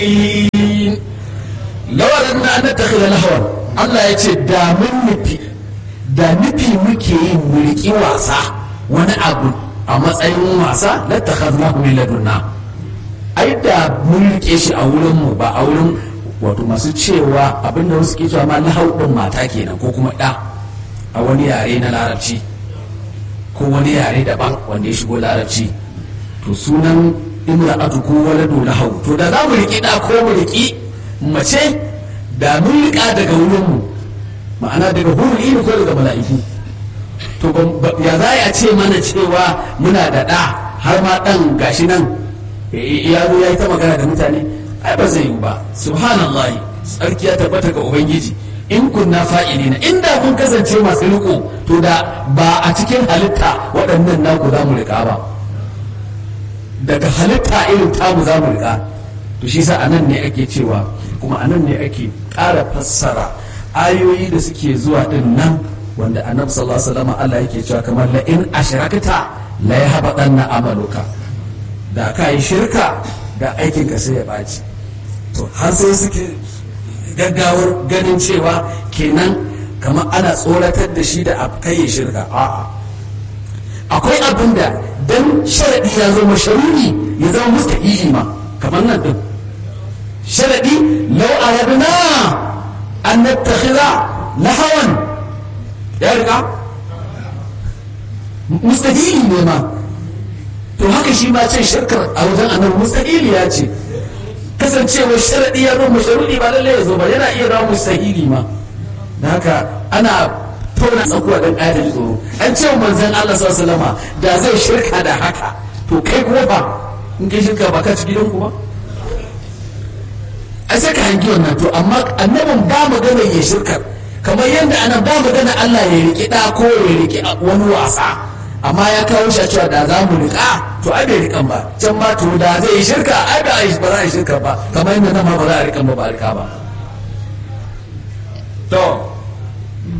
lawarin na an takhila lahawan Allah ya ce da mun nufi da nufi muke yin mulki wasa wani abu a matsayin wasa la takhadnahu min ladunna ai da mun rike shi a wurin mu ba a wurin wato masu cewa abinda wasu ke cewa ma lahau din mata kenan ko kuma da a wani yare na larabci ko wani yare daban wanda ya shigo larabci to sunan imra'atu ko waladu lahau to da za mu riki da ko mu riki mace da mun rika daga wurin mu ma'ana daga hurul ilmi ko daga mala'iku to ya za a ce mana cewa muna da ɗa har ma ɗan gashi nan ya zo ya yi ta magana da mutane ai ba zai yi ba subhanallahi tsarki ya tabbata ga ubangiji in kunna fa'ilina inda kun kasance masu riko to da ba a cikin halitta waɗannan naku za mu riƙa ba daga halitta irin tamu za mu riƙa to shi sa anan ne ake cewa kuma anan ne ake ƙara fassara ayoyi da suke zuwa din nan wanda annabi sallallahu alaihi wasallam Allah yake cewa kamar la in ashrakta la yahbatanna amaluka da ka yi shirka da aikin ka sai ya baci to har sai suke gaggawar ganin cewa kenan kamar ana tsoratar da shi da kai shirka a'a akwai abin da dan sharadi ya zama sharuri ya zama mustahili ma kamar nan din sharadi law aradna an nattakhidha lahawan ya riga mustahili ne ma to haka shi ma cin shirkar a wajen annabi mustahili ya ce kasancewar sharadi ya zama sharudi ba lallai ya zo ba yana iya zama mustahili ma da haka ana tona tsakuwa dan ƙayar tsoro an ce manzon Allah sallallahu alaihi da zai shirka da haka to kai kuma ba in kai shirka ba ka ci gidanku ba a sai ka hangi wannan to amma annabin ba magana ya shirkar kamar yadda ana ba magana Allah ya riƙi ɗa ko ya riƙi wani wasa amma ya kawo shi a cewa da za mu riƙa to ai bai riƙan ba can ma to da zai yi shirka ai ba ba za a yi shirka ba kamar yadda nan ma ba za a riƙan ba ba a riƙa ba to